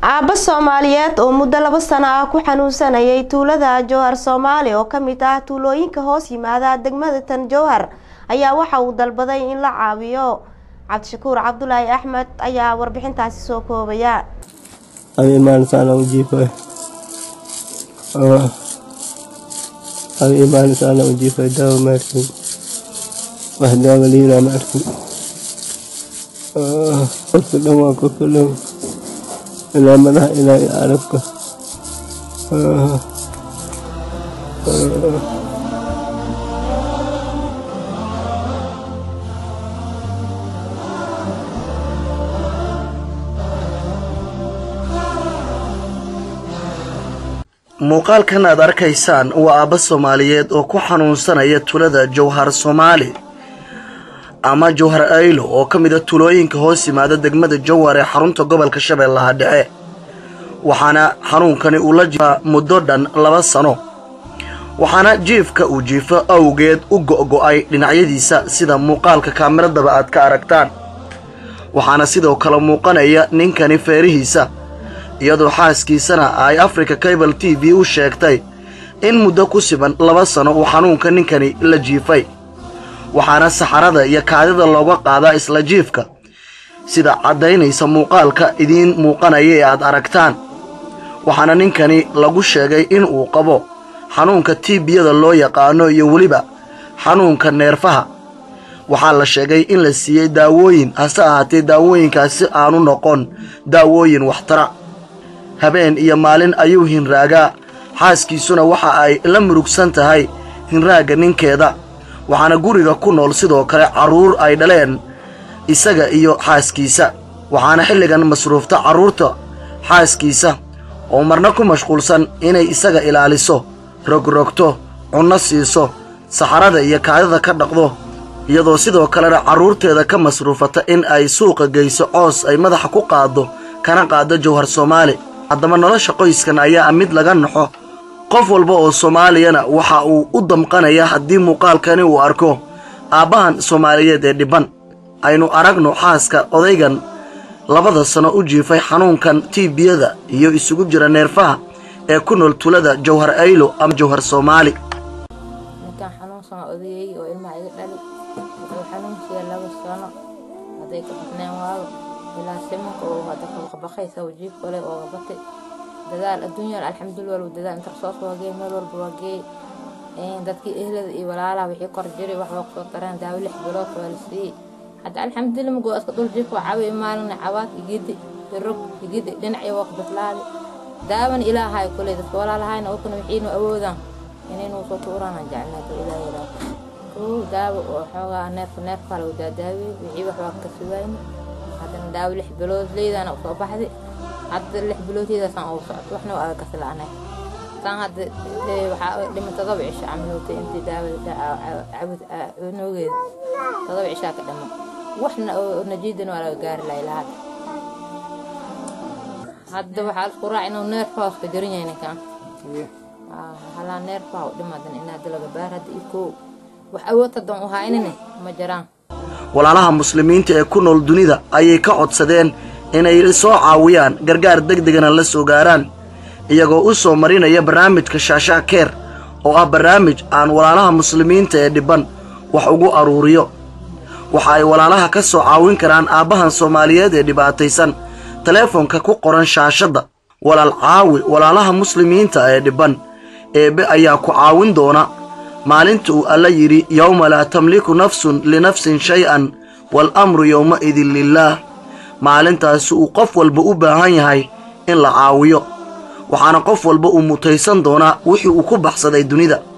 aabba soomaaliyeed oo muddo laba sano ah ku xanuunsanayay tuulada jowhar soomaali oo ka mid ah tuulooyinka hoos yimaada degmada tan jowhar ayaa waxa uu dalbaday in la caawiyo cabdishakuur cabdulaahi axmed ayaa warbixintaasi soo koobaya imaan sana ujiifay imaan sana ujiifay daawo ma arkin wax daawo liiraa ma arkin qofka dhan waa qofka dhan ilaa madaxa ilaa iyo arabka muuqaalkan aad arkaysaan waa aabba soomaaliyeed oo ku xanuunsanaya tulada jowhar soomaali ama jowhar aylo oo ka mid a tulooyinka hoos yimaada degmada jowhar ee xarunta gobolka shabeellaha dhexe waxaana xanuunkani uu la jiifaa muddo dhan laba sano waxaana jiifka uu jiifo awgeed u go'go'ay dhinacyadiisa sida muuqaalka kaamiradaba aad ka aragtaan waxaana sidoo kale muuqanaya ninkani feerihiisa iyadoo xaaskiisana ay africa cable t v u sheegtay in muddo ku siban laba sano uu xanuunka ninkani la jiifay waxaana saxarada iyo kaadida looga qaadaa isla jiifka sida caddaynaysa muuqaalka idiin muuqanaya ee aad aragtaan waxaana ninkani lagu sheegay in uu qabo xanuunka tiibiyada loo yaqaano iyo weliba xanuunka neerfaha waxaa la sheegay in la siiyey daawooyin hase ahaatee daawooyinkaasi aanu noqon daawooyin waxtara habeen iyo maalin ayuu hinraagaa xaaskiisuna waxa ay la murugsan tahay hinraagga ninkeeda waxaana guriga ku nool sidoo kale carruur ay dhaleen isaga iyo xaaskiisa waxaana xilligan masruufta carruurta xaaskiisa oo marna ku mashquulsan inay isaga ilaaliso rogrogto cunno siiso saxarada iyo kaadida ka dhaqdo iyadoo sidoo kalena carruurteeda ka masruufata in ay suuqa geyso coos ay madaxa ku qaaddo kana qaaddo jowhar soomaali haddaba nolosha qoyskan ayaa mid laga naxo qof walba oo soomaaliyana waxa uu u damqanaya haddii muuqaalkani uu arko aabbahan soomaaliyeed ee dhibban aynu aragno xaaska odaygan labada sano u jiifay xanuunkan tiibiyada iyo isugu jira neerfaha ee ku nool tulada jowhar aylo ama jowhar soomaali ninkaan xanuunsan odayay oo ilmaha iga dhali wuxuu xanuunsiya laba sano hadday ka badneen waayo ilaa simanka oo hadda kabaqbaqaysa wajiib kale oo batay dadaal adduunyan alxamdulillah walba dadaal inta soo soo geey meel walba waa geey dadkii ehlada iyo walaalaha wixii kor jiray wax waa kusoo dareen daawo lix bilood waa la siiyey hadda alxamdulillah magoo iska dhul jiifka waa caawiya maalina cawaad igidi irog igidi dhinacyo waa ku bislaaday daawan ilaahay kule dadka walaalahayna oo kuna wixiinu awoodaan inaynu soo tuuraan jeclaa ilaahay ilaahay koo daawo oo xoogaa neefka neefka lagu daadaawiyey wixii wax waa ka sugayna haddana daawo lix bilood leydana usoo baxday hadda lix biloodteedaasaan ugu socto waxna waa aga kasila'anay saan hadda waxaa dhima todoba cisho camalowtay intii daawada cabud noogeeda todoba cishaa ka dhimo waxna oo najiidana waa laga gaari lahay lahaad hadda waxaa isku raac inuu neerfa hoos ka jaran yahay ninkan halaa neerfa u dhimadan in hadda laga baar hadda iyo koo wax awood hadan u haynine ma jiraan walaalaha muslimiinta ee ku nool dunida ayay ka codsadeen inay soo caawiyaan gargaar deg degana la soo gaaraan iyagoo u soo marinaya barnaamijka shaashaa keer oo ah barnaamij aan walaalaha muslimiinta ee dhibban wax ugu aruuriyo waxa ay walaalaha ka soo caawin karaan aabbahan soomaaliyeed ee dhibaataysan taleefonka ku qoran shaashadda walaal caawi walaalaha muslimiinta ee dhibban eebbe ayaa ku caawin doona maalinta uu alla yidhi yowma laa tamliku nafsun linafsin shay-an waalamru yowma'idin lilaah maalintaasi uu qof walba u baahan yahay in la caawiyo waxaana qof walba uu mutaysan doonaa wixii uu ku baxsaday dunida